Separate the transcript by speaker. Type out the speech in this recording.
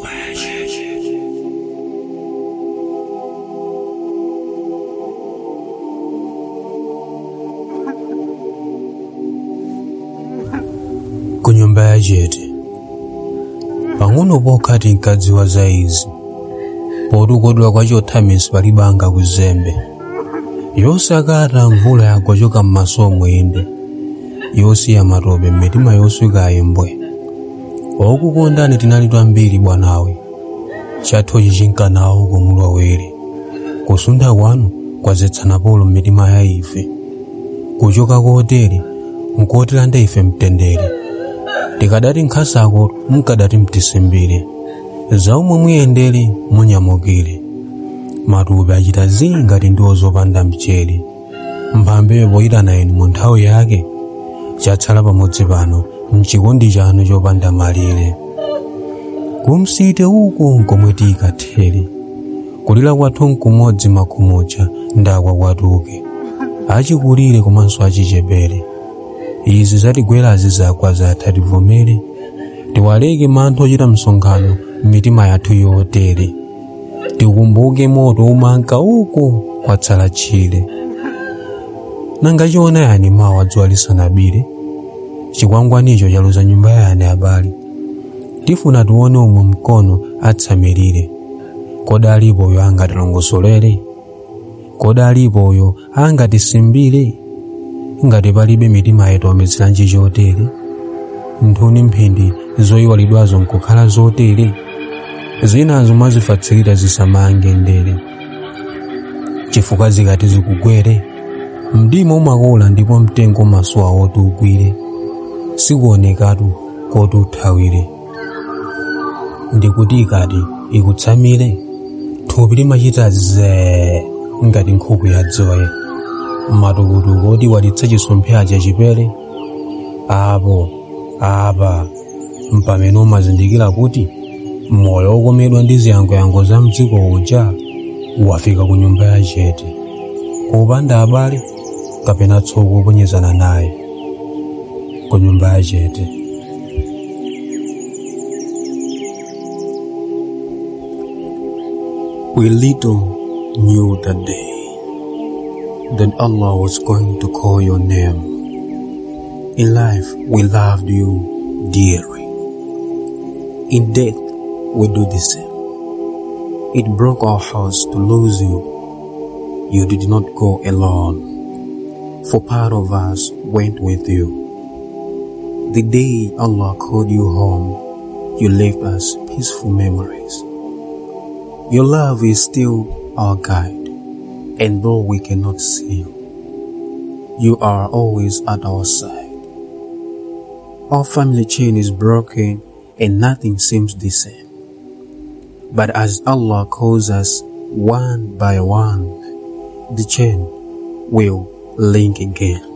Speaker 1: ku nyumba ya chete pang'ono pokha tinkadziwa za izi poti ukodwa kwa chothamisi palibanga kuzembe yosakata mvula yagwa choka m'masomo inde yosiya matope m'mitima yoswika imbwe okukondani tinali twambiri bwanawe chathochi chinkanawo kumulowere kusunda kwanu kwazetsana polo m'mitima ya ife kuchoka kotere nkotilanda ife mtendere tikadati nkhasako munkadati mtisimbire zaumwe muyendere munyamukire matupi achita zii ngati ndiwo zopanda mchere mphambeyo poyitana inu mu nthawi yake chatsala pamodzi pano mchikondi chanu chopanda malire kumsite uko nkomwe tiyikathere kulira kwathu nkumodzi makhumucha ndakwa kwatuke achikulire komanso achichepere izi zatigwerazi zakwa zatha tivomere tiwaleke mantha ochita msonkhano m'mitima yathu yotere tikumbuke moto umanka uko kwatsala tchire nanga chiona yani mawa dzuwa lisanabire chikwangwanicho chaluza nyumba yani abale tifuna tione umwe mkono atsamirire kodi alipoyo angatilongosolere kodi alipoyo angatisimbire ngati palibe mitima yetu ometseranji chotere nthuni mphindi zoyiwalidwazo nkukhala zotere zinazo mwazifatsirira zisamange ndere chifukwa zikati zikugwere mdima umakola ndipo mtengo umasuwa woti ugwire sikuonekatu koti uthawire ndikuti ikati ikutsamire thupi limachita zee ngati nkhuku ya dzoye matukutuku oti walitsa chisompheya chipere apo apa mpamene umazindikira kuti moyo wokomedwa ndi ziyangoyango za mdziko uja wafika ku nyumba ya chete kupanda abale kapena tsoko oponyezana naye ku nyumba ya chete We little knew that day that Allah was going to call your name. In life, we loved you dearly. In death, we do the same. It broke our hearts to lose you. You did not go alone, for part of us went with you. The day Allah called you home, you left us peaceful memories. Your love is still our guide, and though we cannot see you, you are always at our side. Our family chain is broken and nothing seems the same. But as Allah calls us one by one, the chain will link again.